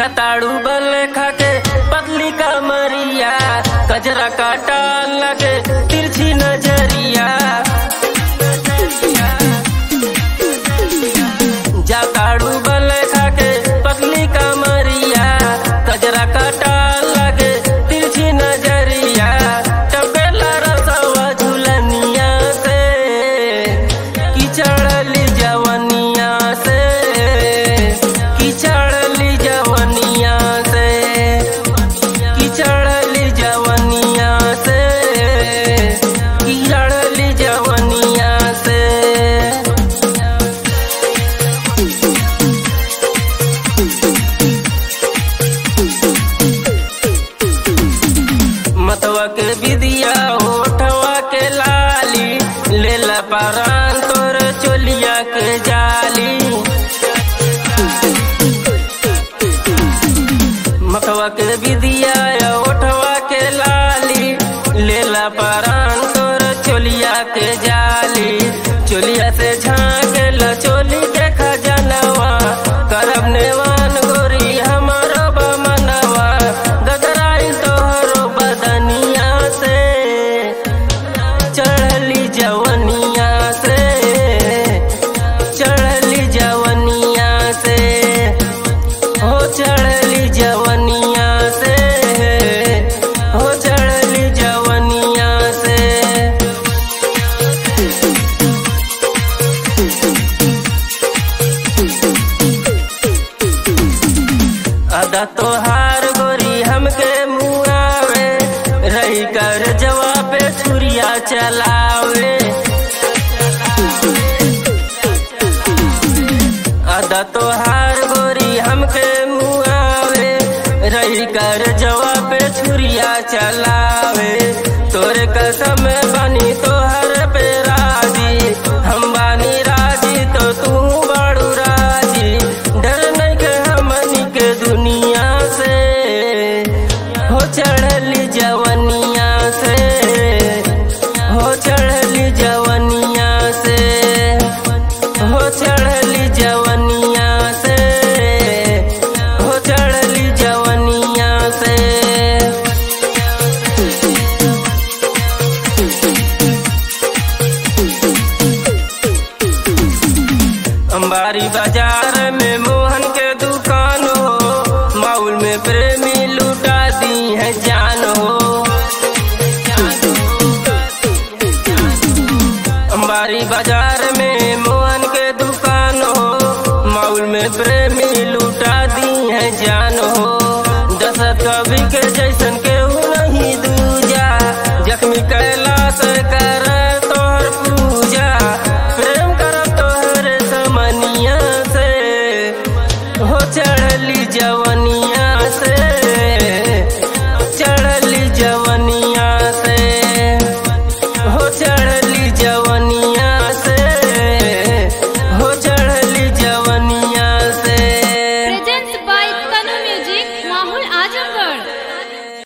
जताड़ू बल खाके पतली कमरिया कजरा काटा लगे तिरछी नजरिया जताड़ू बल खाके पतली कमरिया कजरा काटा लगे तिरछी नजरिया टपेला रसवा झुलनिया से की चढ़ली जवनिया से की चढ़ली जवनिया से की चढ़ली जवनिया से की चढ़ली जवनिया से मतवा के विदिया होठवा के लाली लेला पारान तोर चोलिया के जाली मतवा के विदिया होठवा के लाली लेला पारान तोर चोलिया के जाली चोलिया से झाँकेल चोली के खजनवा करब नेवान गोरी हमारो बमनवा गदराई तोहरो बदनिया से चढ़ली जवनिया से चढ़ली जवनिया से हो चढ़ली जवनिया से हो चढ़ली जवनिया से अदा तोहार गोरी हमके मुआवे रही कर जवाब छुरिया चलावे अदा तोहार गोरी हमके मुआवे रही कर जवाब छुरिया चलावे तोरे कसम बनी तोहर पे राजी हम बानी राजी तो तू बड़ू राजी डर नहीं के हमनी के दुनिया से हो चढ़ली जवनिया से हो चढ़ली जवनिया से हो चढ़ली जवनिया से हो चढ़ली जवनिया से अंबारी बाजार में मोहन के दुकान हो माउल में प्रेमी लुटा दी है जान हो अंबारी बाजार